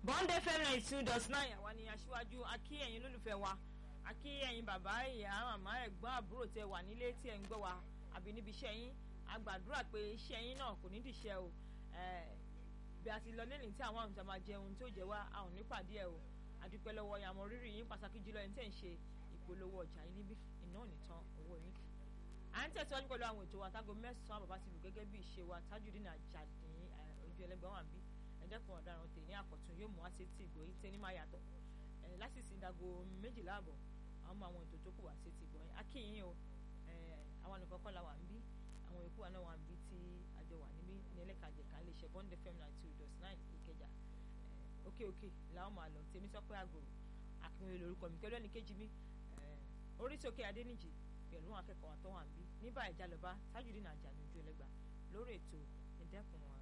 bond fm ninety two dot nine àwa ni aṣíwájú akí ẹ̀yin olólùfẹ́ wa akí ẹ̀yin bàbá ìyá màmá ẹ̀gbọ́n àbúrò tẹ wà nílé tí ẹ̀ ń gbọ́ wa àbí níbi iṣẹ́ yín a gbàdúrà pé iṣẹ́ yín náà kò ní dìṣẹ́ o bí a ti lọ lẹ́yìn tí àwọn àwùjọ máa jẹun tí ó jẹ́ wá a ò ní pàdé ẹ̀ o àdúpẹ́ lọ́wọ́ yàmọ̀ rírì yín pàtàkì jùlọ ẹni tẹ́ ń ṣe ìpolówó ọjà yín níbí iná ò ní tán owó yín à ń tẹ̀síwájú pẹ̀lú àwọn ètò àtàgò mẹ́sàn-án bàbá ti lù gẹ́gẹ́ bí ìṣe wa Tajudeen Ajadi ojú ẹlẹ́gbẹ̀ẹ́ wà ń bí ẹ̀dẹ́kun ọ̀daràn tè ní àkọ́tún yóò mú wá sí ti ìgbòyí tẹ́ ní máa yàtọ̀ lásìsì ìdágo méjìlá àbọ̀ àwọn ọmọ àwọn ètò tó kù wá sí ti ìgbòyí akínyìn o àwọn nìkan kọ́ la wà ń bí àwọn èkó wa náà wà ń bí tí àjọ wà níbí ní ẹlẹ́kàjẹ̀ká lè ṣe bond fm nine two dot nine ìkẹjà òkè òkè làwọn máa lọ tèmi sọ pé àgòrò àkínwé lórúkọ mi pẹ̀lú ẹnì kejì mi oríṣiríkè adéníjì pẹ̀lú àwọn akẹ́kọ̀ọ́ àtọ́wà ń bí níbà ìjàlọ́ba Tajudeen Ajadi ojú ẹlẹ́gbà lórí ètò ìdẹ́kun